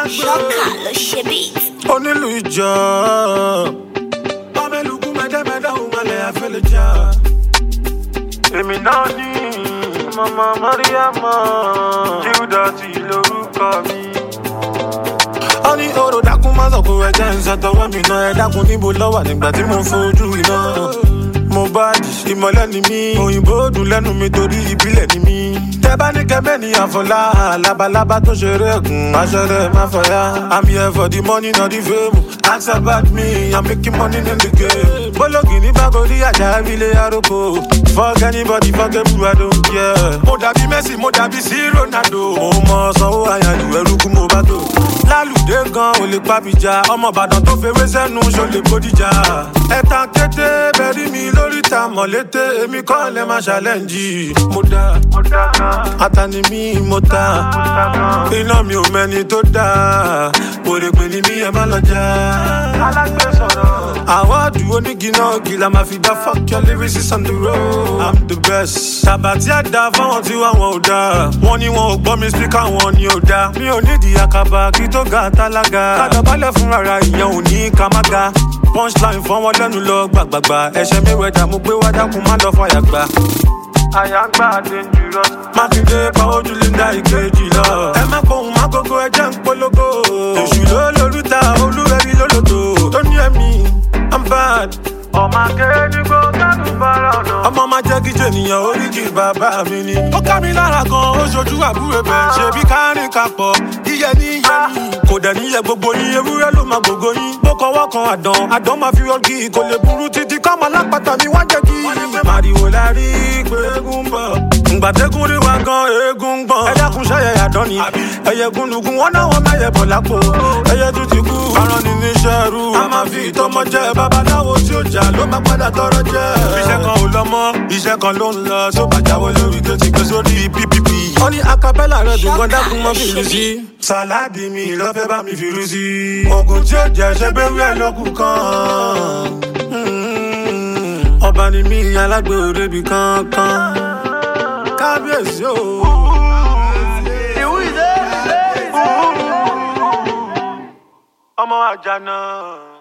ṣọ́kà ló ṣe bí. onílù ìjọ. Mameluku mẹ́tẹ́mẹ́tẹ́ òun malẹ̀ àfẹ́lẹ̀ jà. Èmi náà ní Mama Mariama. Júdásì lórúkọ mi. Ó ní oró dákun má sọ̀kò ẹ̀jẹ̀ ń ṣàtọwọ́ mi náà. Ẹ dákun níbo lọ́wọ́ nígbà tí mo fojú iná. Mo bá di ìmọ̀lẹ́ ni mí. Òyìnbó dùn lẹ́nu mi torí ìbílẹ̀ ni mí. Tẹ bá ní kẹ́mẹ́ ní àfọlá. Labalábá tó ṣeré ẹ̀gùn. Aṣọ́rẹ́ má fọyá. I'm here for the money not the fame. Ask about me, I'm making money in the game. Bólógì ní Bákòrí àjà ilé àròkọ. Fuck anybody, fuck everyone, I don't care. Mo dàbí Messi, mo dàbí sí Ronaldo. Mo mọ sanwó àyàlù ẹrú kú mo bá tó. Lálùdé gan ò lè pàbíjà. Ọmọ Ìbàdàn tó fewé sẹ́nu ṣó lè bódìjà. Ẹ̀tàn kété bẹ̀rí mi lórí ta mọ̀lété. Èmi kọ́ lẹ́ máa ṣàlẹ́ǹjì. Mo dá Atani mi mo ta. Iná mi ò mẹ́ni tó dáa. Òrèpè ni mí ẹ má lọ já. Àwọ̀dù onígi náà gìlà máa fi dá fuck your lyrics on the road. I'm the best. Tàbátí àdá fáwọn tí wà wọn ò dá. Wọ́n ní wọn ò gbọ́ mi spíkà wọn ni ò dá. Mi ò nídìí àkàbà kí tó ga tálága. Kàdàbálẹ̀ fún rárá ìyẹn ò ní ká má ga. Punchline fọ́n wọn lẹ́nu lọ gbàgbàgbà. Ẹ̀ṣẹ̀ mi wẹ̀dà mo gbé wá dákun má lọ fàyà gbà. Àyàngbá dangerous. Mákindé pa ojú Linda ìkejì lọ. Ẹ má pohùn má gógó ẹjẹ́ ń polówó. Èṣù ló lórúta olúwẹ̀rí lólòdò. Tó ní ẹ̀mí, I'm bad. Ọmọ akéde kó kánú bára ọ̀nà. Ọmọ máa jẹ́ kí jènìyàn oríkì bàbá mi ni. Ó ká mi lára gan, ó ṣojú àbúrò bẹ̀. Ṣebí kárìn kapọ̀, yíyẹ ní yẹ ní. Kò dẹ̀ níyẹ gbogbo yín, ewúrẹ́ ló máa gbogbo yín. Bó kọwọ́ kan àdán, àdán máa fi ọgì. Kò lè burú títí káwọn alápàtà mi wá jẹ́ kí. Màrìwò la rí pé eégún ń bọ̀. Ǹgbà tẹ́gùn rí wa gan, eégún ń gbọ̀n. Ẹ dákun ṣẹ́yẹ àdán ni. Ẹyẹ gúnlùgún, wọ́n náà wọ́n mẹ́yẹ bọ̀ lápò. Ẹyẹ tún ti kú. Aràn ni níṣẹ́ rú. A máa fi ìtọ́mọ jẹ́ babaláwo tí ó jà ló máa padà tọrọ jẹ́. Iṣẹ́ kan ò lọ mọ́, iṣẹ́ kan ló ń lọ. Tó bá jáwọ́ lórí tó ti gbé sórí PPP. Ó ní acapella rẹ̀ dùn gan dákun mọ́ fìlú sí. Sàláàdì mi lọ́fẹ́ bá mi fìlú sí. Oògùn tí ó jẹ́ ṣé bẹ́rù ẹ̀ lókun kan. Mm, Ọba ni mí alágbè òrebi kankan. Kábíyèsí o. Ọmọ àjànà.